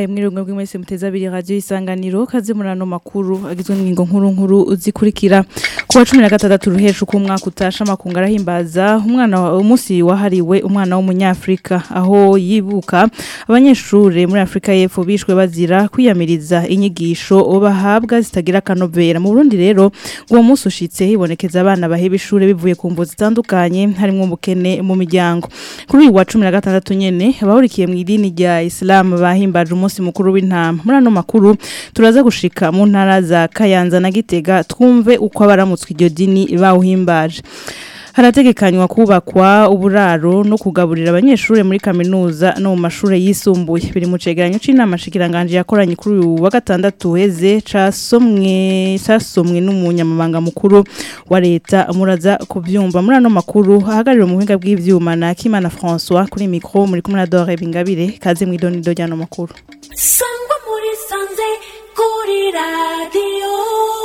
ndabahaye mwirungo bw'imwese muteza abiri radio isanganiro kaze murano makuru agizwe n'ingingo nkuru nkuru zikurikira kuwa 16 ruhesha uko umwaka utasha makunga arahimbaza umwana umunsi wahariwe umwana w'umunyafrika aho yibuka abanyeshure muri Afrika y'Epfo bishwe bazira kwiyamiriza inyigisho bahabwa zitagira kanovera mu Burundi rero uwo munsi ushitse hibonekeza abana baheba ishure bivuye ku mvo zitandukanye harimo ubukene mu miryango kuri uyu wa 16 nyene abahurikiye mu idini rya Islam bahimbaje umunsi mukuru w'intama muri ano makuru turaza gushika mu ntara za Kayanza na Gitega twumve uko abaramutswe iryo dini bawuhimbaje harategekanywa kubakwa uburaro no kugaburira abanyeshuri muri kaminuza no mu mashure yisumbuye biri mu cegeranyo c'inama shikiranganje yakoranye kuri uyu wa gatandatu heze casomwe casomwe n'umunyamabanga mukuru wa leta muraza kuvyumva muri ano makuru ahagarira mu buhinga bw'ivyuma na Kimana François kuri micro muri kumwe na Dore Bingabire kaze mw'idonido ryano makuru sangwa muri sanze kuri radio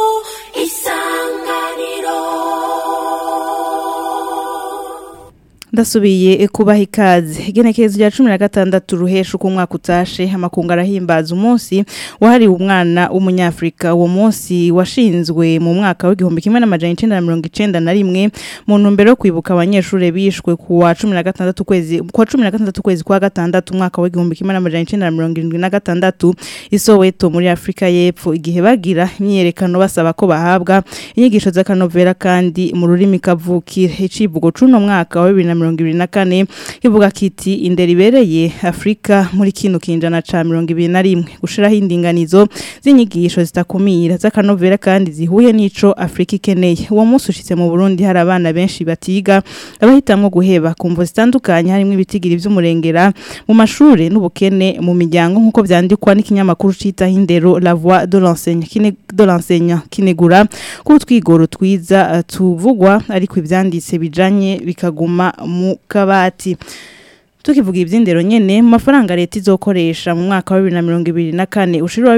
isanganiro ndasubiye kubaha ikaze igenekerezo rya cumi na gatandatu ruhesha uko umwaka utashe amakungu arahimbaza umunsi wahariwe umwana w'umunyafurika uwo munsi washinzwe mu mwaka w'igihumbi kimwe n'amajana icenda na mirongo icenda na rimwe mu ntumbero yo kwibuka abanyeshuri bishwe ku wa cumi na gatandatu kwezi ku wa cumi na gatandatu kwezi kwa gatandatu umwaka w'igihumbi kimwe n'amajana icenda na mirongo irindwi na gatandatu isoweto muri afurika y'epfo igihe bagira imyiyerekano basaba ko bahabwa inyigisho z'akanovera kandi mu rurimi kavukire icivugo c'uno mwaka wa bibiri na mirongo ibiri na kane ivuga kiti indero ibereye afurika muri kino kinjana ca mirongo ibiri na rimwe gushiraho indinganizo z'inyigisho zitakumira z'akanovera kandi zihuye n'ico afurika ikeneye uwo munsi ushitse mu burundi hari abana benshi batiga abahitamwo guheba ku mvo zitandukanye harimwo ibitigiri vy'umurengera mu mashure n'ubukene mu miryango nk'uko vyandikwa n'ikinyamakuru citaho indero la voix de l'enseignant kine de l'enseignant kinegura ko utwigoro twiza uh, tuvugwa ariko ivyanditse bijanye bikaguma mu kabati tukivuga iby'indero nyene mu mafaranga leta izokoresha mu mwaka wa 2024 ushira wa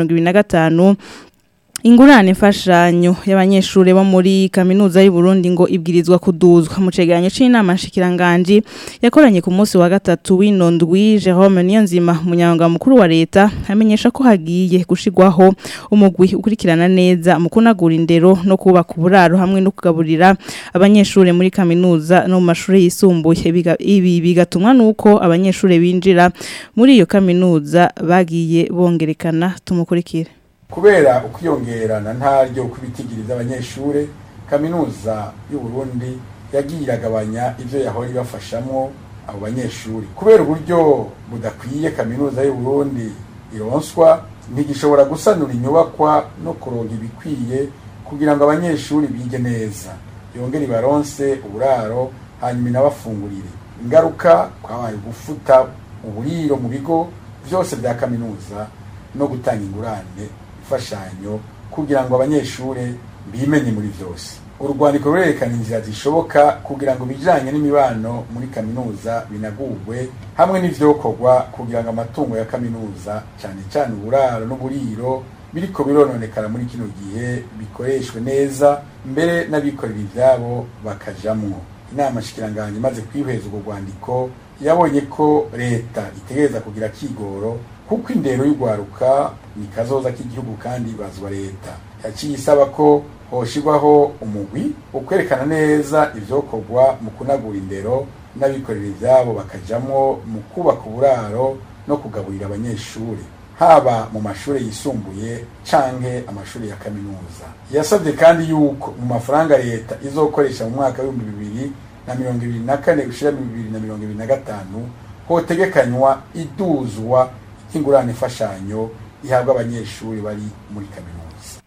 2025 ingurane mfashanyo y'abanyeshuri bo muri kaminuza y'u Burundi ngo ibwirizwa kuduzwa mu cegeranyo c'inama nshikiranganje yakoranye ku munsi wa gatatu w'inondwi Jerome Niyonzima umunyamabanga mukuru wa leta amenyesha ko hagiye gushigwaho umugwi ukurikirana neza mu kunagura indero no kubaka uburaro hamwe no kugaburira abanyeshuri muri kaminuza no mu mashuri yisumbuye Biga- ibi bigatumwa nuko abanyeshuri binjira muri iyo kaminuza bagiye bongerekana tumukurikire kubera ukwiyongerana ntaryo kubitigiriza abanyeshure kaminuza y'u Burundi yagiye iragabanya ivyo yahora ibafashamwo abo banyeshuri kubera uburyo budakwiye kaminuza y'u Burundi ironswa ntigishobora gusanura inyubakwa no kuronka ibikwiye kugira ngo abanyeshuri bige neza yongere ibaronse uburaro hanyuma inabafungurire ingaruka kwabaye gufuta uburiro mu bigo vyose vya kaminuza no gutanga ingurane imfashanyo kugira ngo abanyeshure bimenye muri vyose urwandiko rurerekana inzira zishoboka kugira ngo ibijanye n'imibano muri kaminuza binagurwe hamwe n'ivyokorwa kugira ngo amatungo ya kaminuza cane cane uburaro n'uburiro biriko birononekara muri kino gihe bikoreshwe neza mbere n'abikorera ivyabo bakajamwo inama shikiranganje imaze kwihweza urwo rwandiko yabonye ko leta itegereza kugira kigoro kuko indero y'urwaruka ni kazoza k'igihugu kandi bazwa leta yaciye isaba ko hoshirwaho umugwi ukwerekana neza ivyokorwa mu kunagura indero n'abikorera ivyabo bakajamwo mu kubaka uburaro no kugaburira abanyeshuri haba mu mashuri yisumbuye canke amashuri ya kaminuza yasabye kandi yuko mu mafaranga leta izokoresha mu mwaka w'ibihumbi bibiri na mirongo ibiri na kane gushira bibiri na mirongo ibiri na gatanu hotegekanywa iduzwa ry'ingurane imfashanyo ihabwa abanyeshuri bari muri kaminuza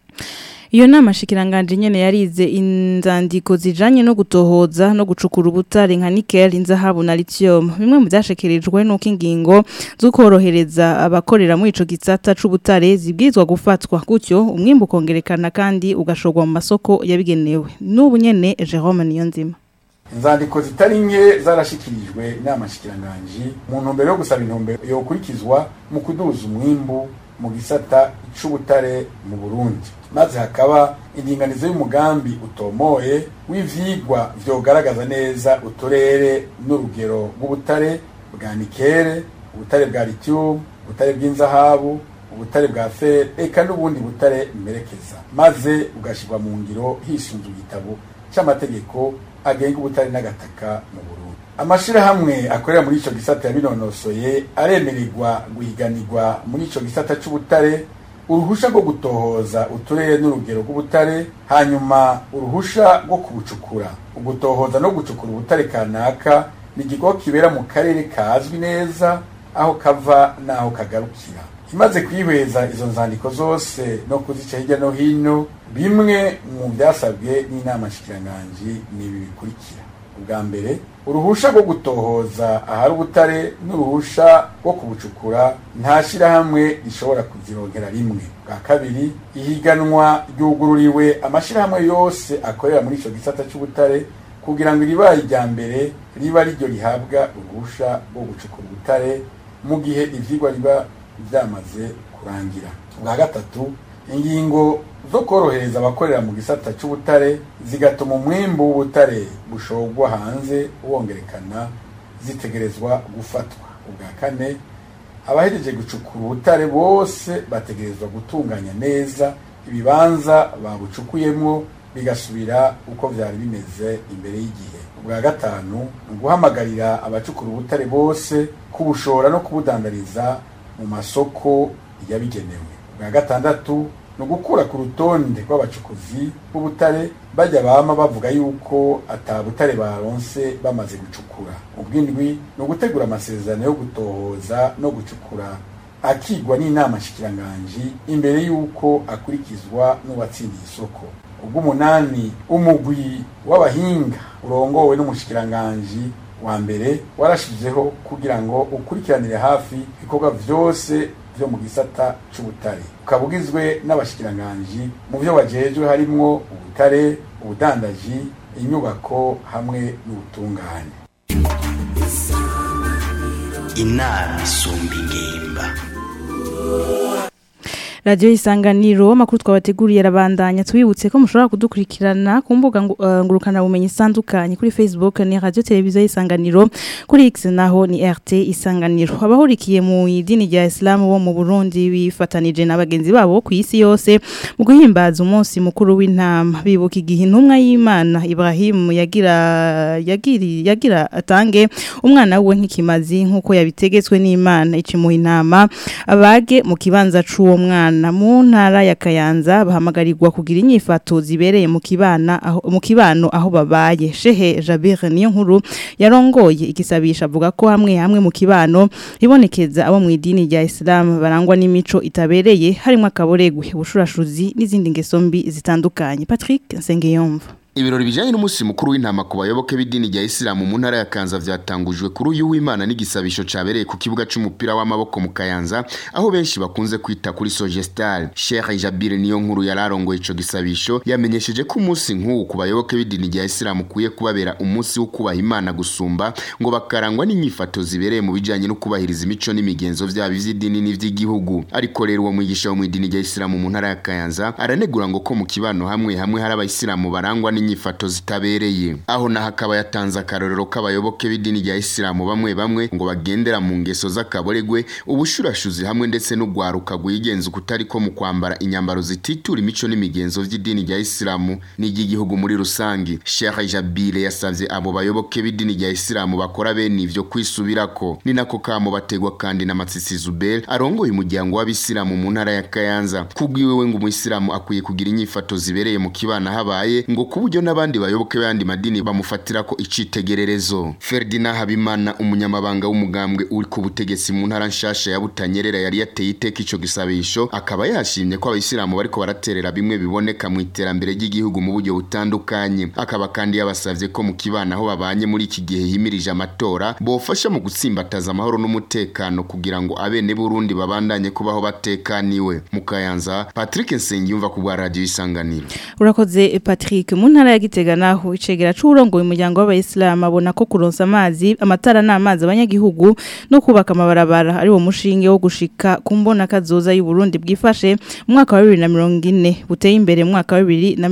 Iyo nama shikiranganje nyene yarize inzandiko zijanye no gutohoza no gucukura ubutare nka nickel, inzahabu na lithium. Bimwe mu byashekerejwe nuko ingingo zukorohereza abakorera muri ico gisata c'ubutare zibwirizwa gufatwa gutyo umwimbu kongerekana kandi ugashogwa mu masoko yabigenewe. N'ubu nyene Jerome Niyonzima. inzandiko zitari nke zarashikirijwe inama nshikiranganji mu ntumbero yo gusaba intumbero yokurikizwa mu kuduza umwimbu mu gisata c'ubutare mu Burundi maze hakaba indinganizo y'umugambi utomoye w'ivyigwa vyogaragaza neza uturere n'urugero rw'ubutare bwa nikere ubutare bwa lithium ubutare bw'inzahabu ubutare bwa feri eka n'ubundi butare mperekeza maze ugashyirwa mu ngiro hisunzwe igitabo cy'amategeko agenga ubutare n'agataka mu Burundi amashirahamwe akorera muri ico gisata yabinonosoye aremererwa guhiganirwa muri ico gisata c'ubutare uruhusha rwo gutohoza uturere n'urugero rw'ubutare hanyuma uruhusha rwo kubucukura ugutohoza no gucukura ubutare kanaka ni igikorwa kibera mu karere kazwi neza aho kava n'aho kagarukira imaze kwihweza izo nzandiko zose no kuzica hirya no hino bimwe mu byasabwe n'inama nshikiranganji ni ibi bikurikira ubwa mbere uruhusha rwo gutohoza ahari ubutare n'uruhusha rwo kubucukura nta shyirahamwe rishobora kuzironkera rimwe bwa kabiri ihiganwa ryugururiwe amashyirahamwe yose akorera muri icyo gisata cy'ubutare kugira ngo iribaye irya mbere riba riryo rihabwa uruhusha rwo gucukura ubutare mu gihe ivyigwa riba byamaze kurangira bwa gatatu ingingo zo korohereza abakorera mu gisata cy'ubutare zigatuma umwimbu w'ubutare bushorwa hanze wongerekana zitegerezwa gufatwa ubwa kane abahejeje gucukura ubutare bose bategerezwa gutunganya neza ibibanza babucukuyemo bigasubira uko byari bimeze imbere y'igihe ubwa gatanu ni uguhamagarira abacukura ubutare bose kubushora no kubudandariza mu masoko yabigenewe ubwa gatandatu ni ugukura ku rutonde rw'abacukuzi b'ubutare bajya bama bavuga yuko atabutare baronse bamaze gucukura ubw'indwi ni ugutegura amasezerano yo gutohoza no gucukura akigwa n'inama nshikiranganji imbere y'uko akurikizwa n'uwatsindiye isoko ubw'umunani umugwi w'abahinga urongowe n'umushikiranganji wa mbere warashizeho kugira ngo ukurikiranire hafi ibikorwa vyose vyo mu gisata c'ubutare ukaba ugizwe n'abashikiranganji mu vyo bajejwe harimwo ubutare ubudandaji inyubako hamwe n'ubutungane inama isumba ingimba radiyo isanganiro amakuru twabateguriye arabandanya tubibutse ko mushobora kudukurikirana ku mbuga ngu- eh, ngurukanabumenyi zitandukanye kuri facebook ni radiyo televiziyo y'isanganiro kuri x naho ni rt isanganiro abahurikiye mu idini rya isilamu bo mu burundi bifatanije na bagenzi babo ku isi yose mu guhimbaza umunsi mukuru w'intama bibuka igihe intumwa y'imana ibrahimu yagira yagiri yagira atange umwana we nk'ikimazi nk'uko yabitegetswe n'imana icimuha intama abage mu kibanza c'uwo mwana mu ntara ya Kayanza bahamagarirwa kugira inyifato zibereye mu kibana aho mu kibano aho babaye Shehe Jabir niyo nkuru yarongoye igisabisha avuga ko hamwe hamwe mu kibano ibonekeza abo mu idini rya Islam barangwa n'imico itabereye harimo akaboregwe ubushurashuzi n'izindi ngeso mbi zitandukanye Patrick Nsengeyumva Ibirori bijanye n'umunsi mukuru w'intama ku bayoboke b'idini rya Isilamu mu ntara ya Kanza vyatangujwe kuri uyu w'Imana n'igisabisho cabereye ku kibuga c'umupira w'amaboko mu Kayanza aho benshi bakunze kwita kuri Sogestal. Sheikh Jabir niyo nkuru yararongoye ico gisabisho yamenyesheje ko umunsi nk'uwu ku bayoboke b'idini rya Isilamu kuye kubabera umunsi wo kubaha Imana gusumba ngo bakarangwa n'inyifato zibereye mu bijanye no kubahiriza imico n'imigenzo vyabo ivy'idini n'ivy'igihugu. Ariko rero uwo mwigisha wo mu idini rya Isilamu mu ntara ya Kayanza aranegura ngo ko mu kibano hamwe hamwe hari abayisilamu barangwa n'inyifato zitabereye aho naho akaba yatanze akarorero k'abayoboke b'idini rya isilamu bamwe bamwe ngo bagendera mu ngeso z'akaboregwe ubushurashuzi hamwe ndetse n'ugwaruka rwigenza ukutari ko mu kwambara inyambaro zititura imico n'imigenzo vy'idini rya isilamu n'iry'igihugu muri rusangi Sheikh Jabire yasavye abo bayoboke b'idini rya isilamu bakora bene ivyo kwisubirako ni nako kamo bategwa kandi na Matsisi Zubel arongoye umuryango w'abisilamu mu ntara ya Kayanza kubwiwe we ngo umuyisilamu akwiye kugira inyifato zibereye mu kibana habaye ngo ku buryo n'abandi bayoboke b'ayandi madini bamufatira ko icitegererezo Ferdinand Habimana umunyamabanga w'umugambwe uri ku butegetsi mu ntara nshasha ya Butanyerera yari yateye iteka ico gisabisho akaba yashimye ko abayisilamu bariko baraterera bimwe biboneka mu iterambere ry'igihugu mu buryo butandukanye akaba kandi yabasavye ko mu kibana aho babanye muri iki gihe himirije amatora bofasha mu gutsimbataza amahoro n'umutekano kugira ngo abene Burundi babandanye kubaho batekaniwe mu Kayanza Patrick Nsengiyumva ku bwa radio isanganiro urakoze Patrick mu ntara ntara ya Gitega naho icegera c'urongoye umuryango w'abayisilamu abona ko kuronsa amazi amatara n'amazi abanyagihugu no kubaka amabarabara ari wo mushinge wo gushika ku mbona kazoza y'u Burundi bwifashe mu mwaka wa 2040 buteye imbere mu mwaka wa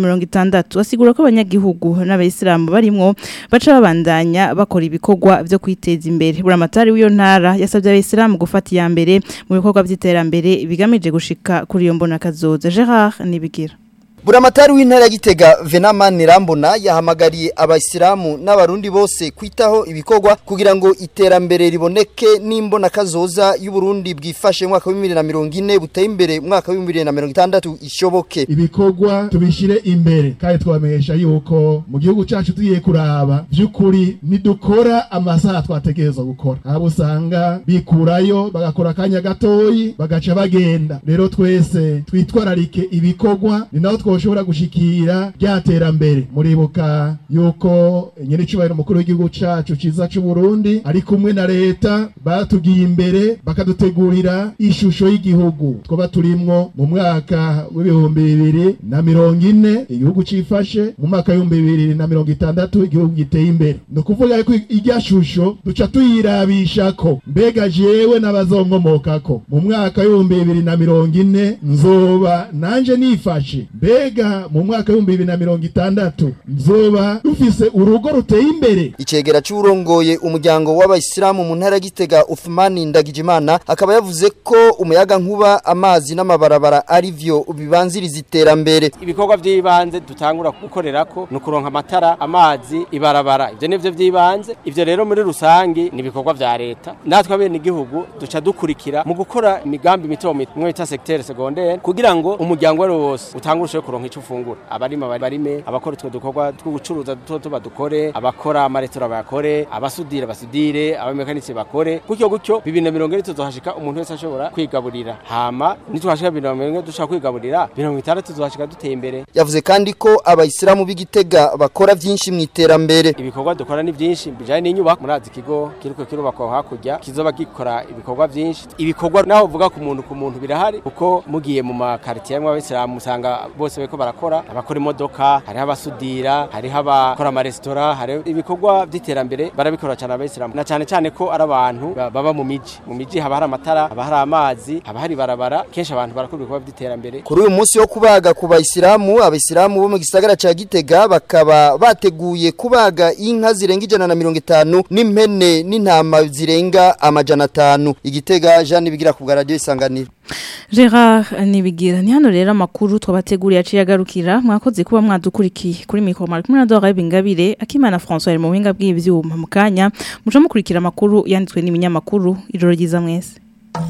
2060 asigura ko abanyagihugu n'abayisilamu barimwo baca babandanya bakora ibikorwa vyo kwiteza imbere buramatari w'iyo ntara yasabye abayisilamu gufata iya mbere mu bikorwa vy'iterambere bigamije gushika kuri iyo mbona kazoza Gerard nibigira Buramatari w'intara ya Gitega Venamani Rambona yahamagariye abayisilamu n'abarundi bose kwitaho ibikorwa kugira ngo iterambere riboneke n'imbona kazoza y'u Burundi bwifashe mu mwaka wa 2040 buteye imbere mu mwaka wa 2060 ishoboke ibikorwa tubishire imbere kandi twabamenyesha yuko mu gihugu cyacu tugiye kuraba by'ukuri nidukora amasaha twategerezwa gukora abo usanga bikurayo bagakora akanya gatoyi bagaca bagenda rero twese twitwararike ibikorwa ni naho twoshobora gushikira rya terambere muribuka yuko nyiricubahiro mukuru w'igihugu cacu ciza c'u Burundi ari kumwe na leta batugiye imbere bakadutegurira ishusho y'igihugu twoba turimwo mu mwaka w'ibihumbi bibiri na mirongo ine igihugu cifashe mu mwaka w'ibihumbi bibiri na mirongo itandatu igihugu giteye imbere ni ukuvuga ko irya shusho duca tuyirabishako mbega jewe n'abazonkomokako mu mwaka w'ibihumbi bibiri na mirongo ine nzoba nanje nifashe mbega mu mwaka w'ibihumbi bibiri na mirongo itandatu nzoba dufise urugo ruteye imbere icegera c'urongoye umuryango w'abayisilamu mu ntara ya Gitega Uthmani Ndagijimana akaba yavuze ko umuyaga nkuba amazi n'amabarabara ari vyo bibanziriza iterambere ibikorwa by'ibanze dutangura gukorerako ni ukuronka amatara amazi ibarabara ibyo nivyo by'ibanze ivyo rero muri rusangi ni ibikorwa vya leta natwe abene igihugu duca dukurikira mu gukora imigambi mito mito mwe bita secteur secondaire kugira ngo umuryango wari wose utangurushe kuronka ico ufungura abarima barime abakora utwo dukorwa two gucuruza duto tuba dukore abakora amaretora bakore abasudira basudire abamekanisi bakore gutyo gutyo bibiri na mirongo ine tuzohashika umuntu wese ashobora kwigaburira hama nitwashika bibiri na mirongo ine dushaka kwigaburira mirongo itandatu tuzohashika duteye imbere yavuze kandi ko abayisilamu b'igitega bakora vyinshi mu iterambere ibikorwa dukora ni byinshi bijanye n'inyubako murazi ikigo kiriko kirubakwa hakurya kizoba gikora ibikorwa byinshi ibikorwa naho uvuga ku muntu ku muntu birahari kuko mugiye mu makaritiye y'amwe abisilamu usanga bose bariko barakora abakora imodoka hariho abasudira hariho abakora amaresitora hariho ibikorwa by'iterambere barabikora cyane abayisilamu na cyane cyane ko ari abantu ba- baba mu miji mu miji haba hari amatara haba hari amazi haba hari barabara kenshi abantu barakora ibikorwa by'iterambere kuri uyu munsi wo kubaga ku bayisilamu abayisilamu bo mu gisagara ca Gitega bakaba bateguye kubaga inka zirenga ijana na mirongo itanu n'impene n'intama zirenga amajana atanu igitega Jeanne bigira ku bwa radio isanganiro Gerard nibigira ni hano rero amakuru twabateguriye aciye agarukira mwakoze kuba mwadukurikiye kuri mikoro mari kumwe na Dora Bingabire akimana François ari mu buhinga bw'ivyuma mu kanya muca mukurikira amakuru yanditswe n'ibinyamakuru ijoro ryiza mwese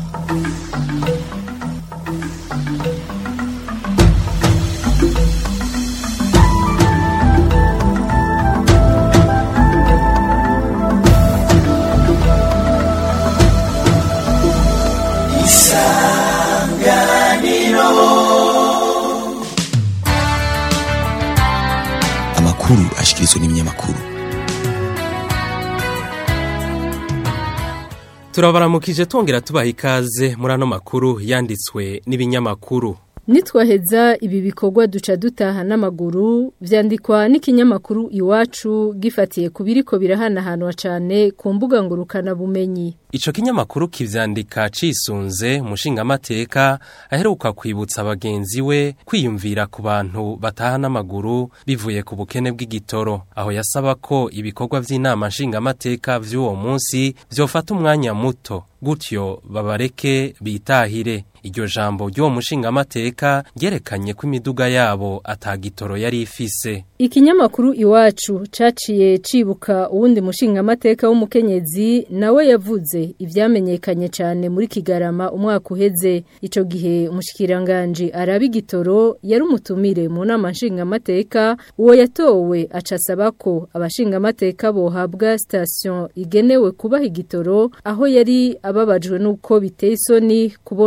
amakuru ashikirizwa n'ibinyamakuru turabaramukije twongera tubaha ikaze muri ano makuru yanditswe n'ibinyamakuru Nitwaheza ibi bikorwa duca dutaha n'amaguru vyandikwa n'ikinyamakuru iwacu gifatiye ku biriko birahanahanwa cane ku mbuga ngurukana bumenyi. Ico kinyamakuru kivyandika cisunze umushingamateka aheruka kwibutsa abagenzi we kwiyumvira ku bantu bataha n'amaguru bivuye ku bukene bw'igitoro aho yasaba ko ibikorwa vy'inama nshingamateka vy'uwo munsi vyofata umwanya muto gutyo babareke bitahire iryo jambo ry'uwo mushingamateka ryerekanye ko imiduga yabo atagitoro yari ifise Ikinyamakuru iwacu caciye cibuka uwundi mushingamateka w'umukenyezi nawe yavuze ivyamenyekanye cane muri Kigarama umwaka uheze ico gihe umushikiranganje araba igitoro yari umutumire mu nama nshingamateka uwo yatowe acasaba ko abashingamateka bohabwa station igenewe kubaha igitoro aho yari ababajwe nuko biteye isoni kubona batonze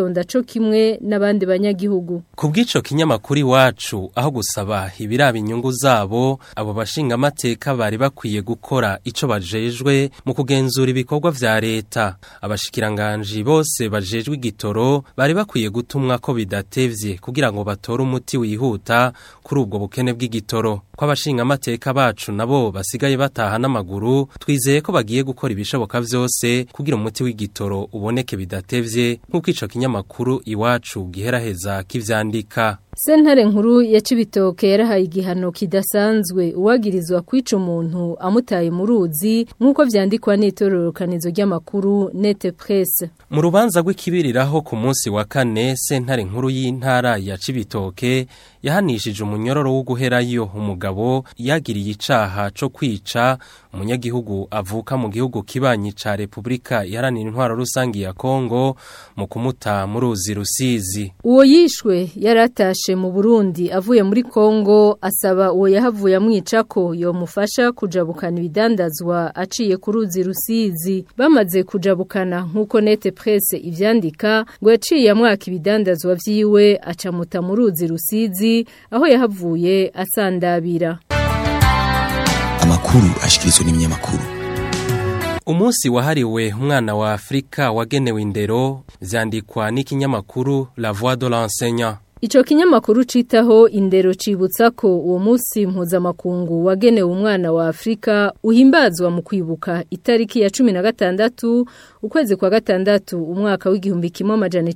kwitonda co kimwe n'abandi banyagihugu Kubw'ico kinyamakuru iwacu aho gusaba ibiraba inyungu zabo abo bashinga amateka bari bakwiye gukora ico bajejwe mu kugenzura ibikorwa vya leta abashikiranganji bose bajejwe igitoro bari bakwiye gutumwa ko bidatevye kugira ngo batore umuti wihuta kuri ubwo bukene bw'igitoro ko abashinga amateka bacu nabo basigaye bataha n'amaguru twizeye ko bagiye gukora ibishoboka vyose kugira umuti w'igitoro uboneke bidatevye nk'uko ico kinyamakuru iwacu giheraheza kivyandika Sentare nkuru ya Cibitoke yarahaye igihano kidasanzwe uwagirizwa kwica umuntu amutaye mu ruzi nk'uko vyandikwa n'itororokanizo ry'amakuru Nete Presse. Mu rubanza rw'ikibiriraho ku munsi wa kane sentare nkuru y'intara ya Cibitoke yahanishije umunyororo wo guherayo umugabo yagiriye icaha co kwica umunyagihugu avuka mu gihugu kibanyi ca Republika iharanira intwaro rusangi ya Kongo mu kumuta mu ruzi rusizi. Uwo yishwe yaratashe mu Burundi avuye muri Kongo asaba uwo yahavuye amwica ko yomufasha kujabukana ibidandazwa aciye ku ruzi rusizi bamaze kujabukana nkuko Nete Presse ivyandika ngo yaciye amwaka ibidandazwa vyiwe acamuta mu ruzi rusizi aho yahavuye asandabira amakuru ashikirizwa n'ibinyamakuru Umunsi wahariwe umwana wa Afrika wagenewe indero vyandikwa n'ikinyamakuru La Voix de l'enseignant. Ico kinyamakuru citaho indero cibutsa ko uwo munsi mpuzamakungu wagenewe umwana wa Afrika uhimbazwa mu kwibuka itariki ya 16 ukwezi kwa gatandatu umwaka w'igihumbi kimwe amajana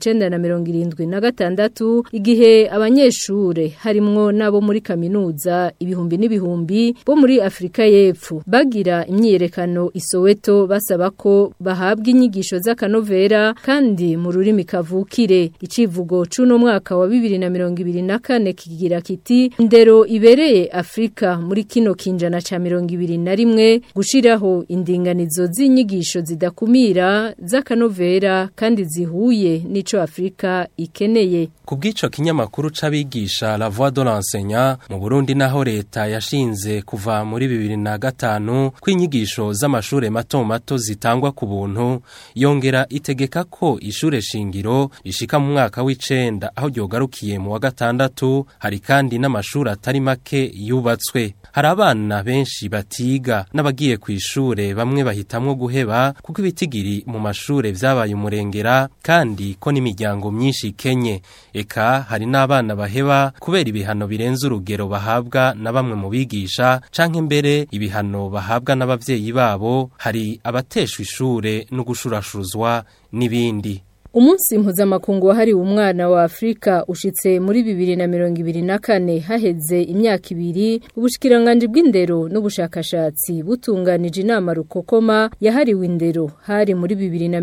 1976 igihe abanyeshure harimwo nabo muri kaminuza ibihumbi n'ibihumbi bo muri Afrika y'Epfo bagira imyiyerekano isoweto basaba ko bahabwa inyigisho z'akanovera kandi mu rurimi kavukire icivugo cuno mwaka wa 2024 kigira kiti ndero ibereye Afrika muri kino kinjana ca 2021 gushiraho indinganizo z'inyigisho zidakumira z'akanovera kandi zihuye nico Afrika ikeneye Kubw'ico kinyamakuru c'abigisha La Voix de l'enseignant mu Burundi naho leta yashinze kuva muri 2005 kwinyigisho z'amashure mato mato zitangwa ku buntu yongera itegeka ko ishure shingiro rishika mu mwaka w'icenda aho ryogarukiye mu wa gatandatu hari kandi n'amashuri atari make yubatswe hari abana benshi batiga n'abagiye ku ishure bamwe bahitamwo guheba kuko ibitigiri mu mashure vyabaye umurengera kandi ko n'imiryango myinshi ikenye eka hari n'abana baheba kubera ibihano birenze urugero bahabwa na bamwe mu bigisha canke mbere ibihano bahabwa n'abavyeyi babo hari abateshwa ishure no gushurashuruzwa n'ibindi Umunsi mpuzamakungu wahariwe umwana wa Afrika ushitse muri 2024 haheze imyaka ibiri ubushikiranganje bw'indero n'ubushakashatsi butunganije inama rukokoma yahariwe indero hari muri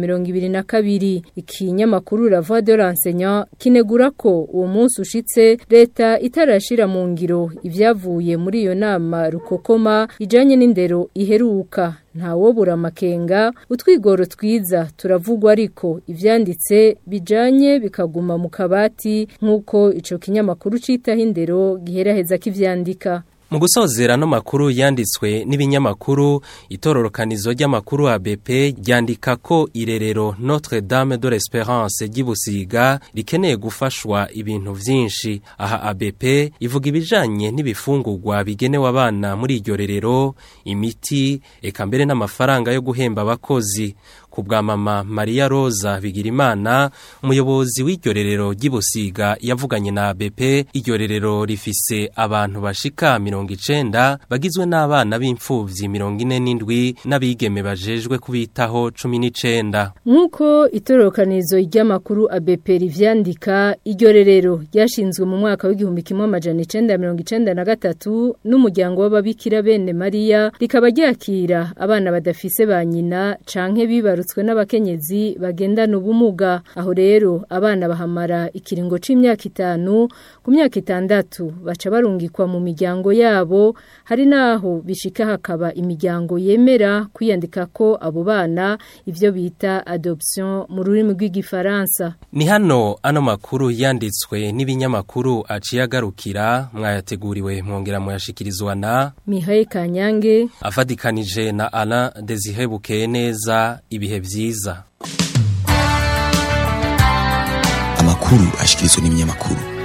2022 ikinyamakuru La Voix de l'enseignant kinegura ko uwo munsi ushitse leta itarashira mu ngiro ivyavuye muri iyo nama rukokoma ijanye n'indero iheruka ntawobura amakenga utwigoro twiza turavugwa ariko ivyanditse bijanye bikaguma mu kabati nk'uko ico kinyamakuru citaho indero giheraheza kivyandika Mu gusozera no makuru yanditswe n'ibinyamakuru itororokanizo ry'amakuru ABP ryandika ko irerero Notre Dame de l'Espérance ry'Ibusiga rikeneye gufashwa ibintu vyinshi aha ABP ivuga ibijanye n'ibifungurwa bigenewe abana muri iryo rerero imiti eka mbere n'amafaranga yo guhemba abakozi ku bwa mama Maria Rosa Bigirimana umuyobozi w'iryo rerero ry'Ibusiga yavuganye na ABP iryo rerero rifise abantu bashika mirongo icenda bagizwe n'abana b'imfuvyi mirongo ine n'indwi n'abigeme bajejwe kubitaho cumi n'icenda nk'uko itororokanizo ry'amakuru ABP rivyandika iryo rerero ryashinzwe mu mwaka w'igihumbi kimwe amajana icenda mirongo icenda na gatatu n'umuryango w'ababikira bene Maria rikaba ryakira abana badafise ba nyina canke bibarutswe n'abakenyezi bagendana ubumuga aho rero abana bahamara ikiringo c'imyaka itanu ku myaka itandatu baca barungikwa mu miryango yabo hari naho bishika hakaba imiryango yemera kwiyandika ko abo bana ivyo bita adoption mu rurimi rw'igifaransa ni hano ano makuru yanditswe n'ibinyamakuru aciye agarukira mwayateguriwe mwongera muyashikirizwa na Mihaye Kanyange afadikanije na Alain Desire Bukeye neza ibihe vyiza amakuru ashikirizwa n'ibinyamakuru